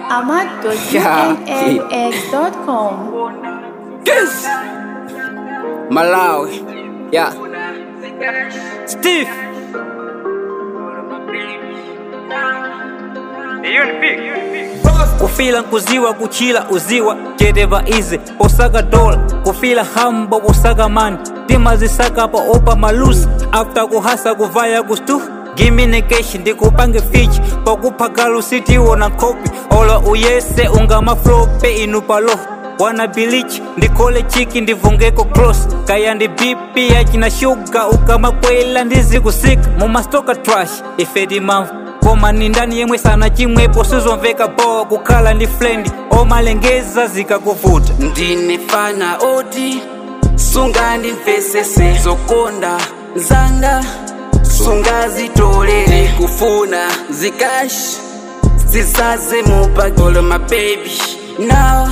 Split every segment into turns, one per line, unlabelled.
ahmad.unaux.com.
Yes. Malawi. Yeah. Steve. kufila nkuziwa kuchila uziwa cheteva ize posaka dola kufila hamba posaka mani tima zisakapa opa malusi after kuhasa kuvaya kustu giminekeshi ndikupange fichi pakuphakala sitiwo na nkopi ola uyese ungamaflope inupalo wana bilichi ndikole chiki ndivungeko close kaya ndi bipi yachina shuga ukamakwela ndizikusika mumastoka trash ifeti mamvu koma ni ndani yemwe sana chimwepo sizomveka bowa kukhala ndi flendi omalengeza zikakuvuta
ndinefana oti sunga ndimvesese zokonda zanga sunga zitolere kufuna zikashi zisaze mupakolo mabebi nawa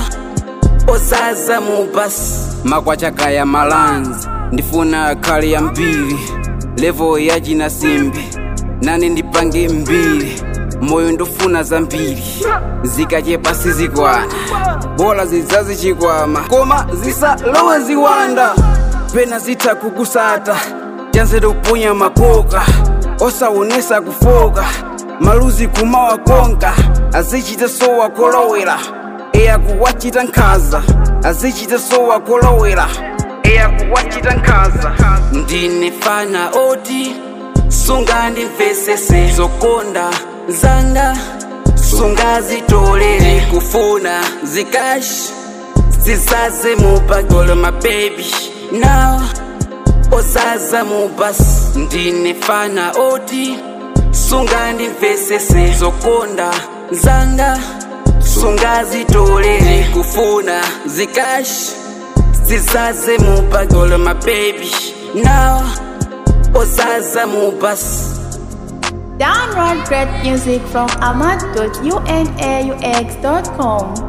osaza mubasi makwachakaya malanzi ndifuna khali ya mbiri levo yachina simbi nane ndipange mbiri moyo ndofuna zambiri zikachepa sizikwana bola zidzazichikwama koma zisalowe ziwanda pena zitha kukusata chanze toponya makoka osaonesa kufoka maluzi kumawa konka azichita sowa kolowera eya kuwachita nkhaza azichita sowa kolowera eya kuwachita nkhaza ndinefana oti sunga ndimvesese zokonda zanga sunga zitolere kufuna zikashi zisaze mupakolo mabebi nawa osaza mubasi ndinefana oti sunga ndimvesese zokonda zanga sunga zitolere kufuna zikashi zisaze mupakolo mabebi nawa osaza mubasi
Download great music from ahmad.unaux.com.